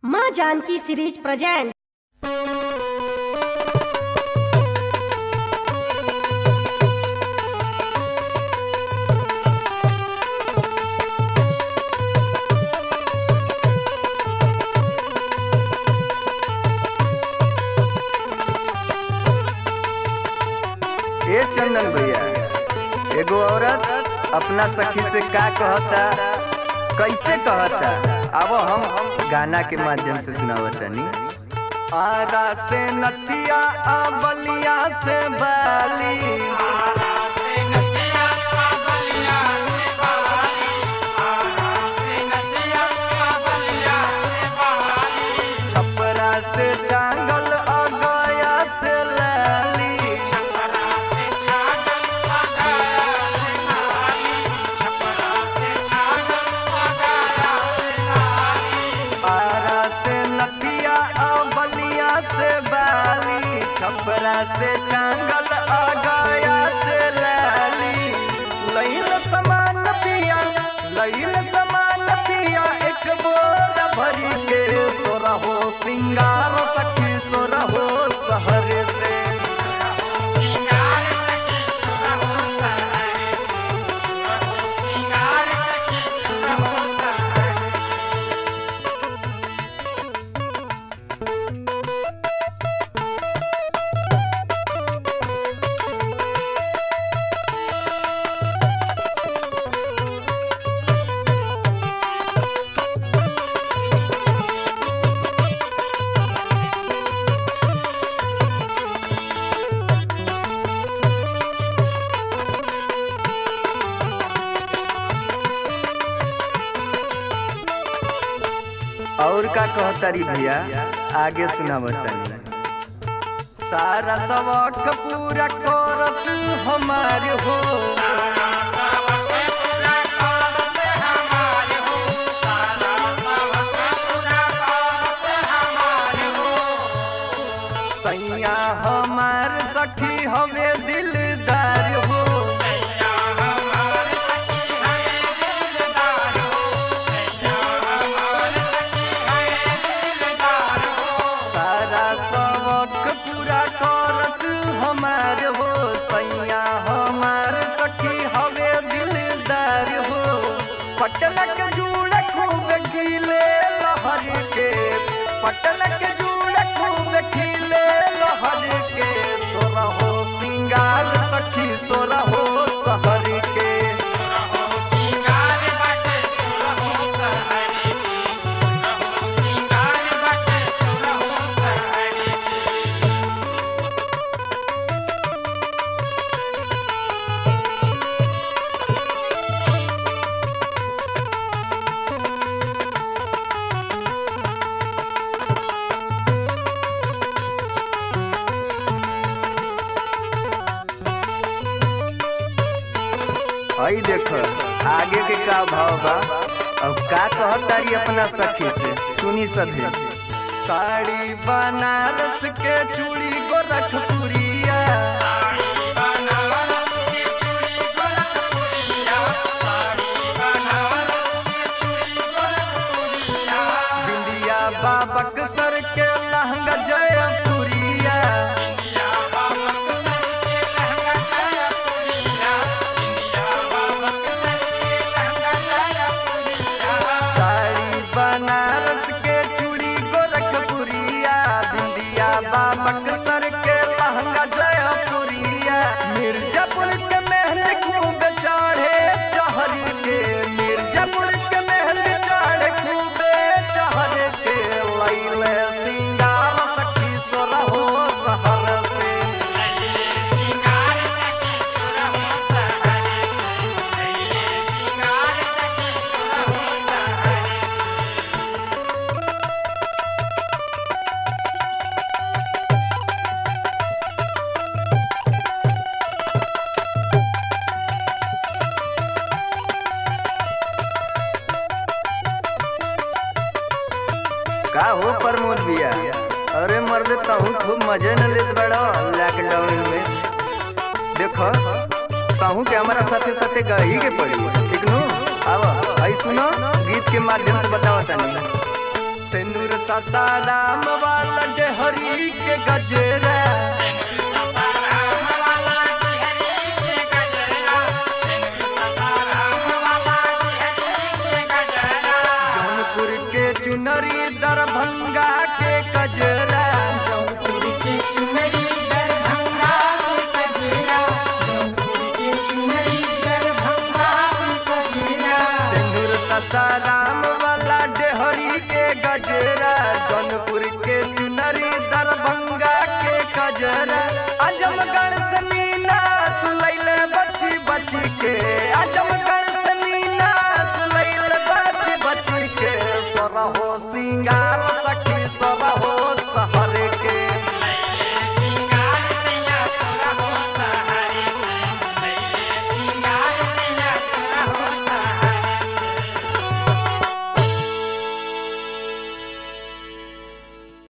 माँ Janaki series present ए चंदन भैया एगो औरत अपना सखी से का कहता कैसे कहता अब हम गाना के माध्यम से सुनावतनी आरा से नथिया आ बलिया से बाली छपरा से चांगल आ गया से लाली आरा से नथिया आ बलिया से बाली छपरा से चांगल आ गया से लाली लैल समान पिया लैल समान पिया एक बोरा भरी के सोरा हो सिंगार सखी सोरा हो सहर से और का कहतारी भैया आगे सुना बतानी सारा सबक पूरा कोरस हमार हो सैया हमार सखी हमें दिलदार हो सारा सबक पूरा करस हमार हो सैया हमार सखी हवे दिलदार हो पटनक जूड़ खूब खिले लहर के पटनक जूड़ खूब खिले लहर के सोरा हो सिंगार सखी सोरा हो सहर के आई देख आगे के का भाव बा अब का कहतारी अपना सखी से सुनी सभी साड़ी बनारस के चूड़ी गोरखपुरिया बिंदिया बाबक सर के लहंगा जयपुरिया साड़ी बनारस के चूड़ी गोरखपुरिया बिंदिया बाबक सर के लहंगा जयपुरिया मिर्जापुर के महल खूब चढ़े चहर के मिर्जापुर के महल चढ़े खूब चहर के लैले सिंगार सखी सोरा हो सहर से का हो प्रमोद भैया अरे मर्द तहू खूब मजे न लेत बड़ो लॉकडाउन में देखो तहू के हमारा साथे साथे गही के पड़ी ठीक नु आवा आई सुनो गीत के माध्यम से बतावा तनी सिंदूर ससाराम वाला डेहरी के गजरा जौनपुर के चुनरी दरभंगा के कजरा सिंदूर ससाराम वाला डेहरी के गजरा जौनपुर के चुनरी दरभंगा के कजरा आजमगढ़ से मीना सुलैले बची बची के आजमगढ़ से मीना सुलैले बची बची के सरहो सिंगार सखी सरहो सहर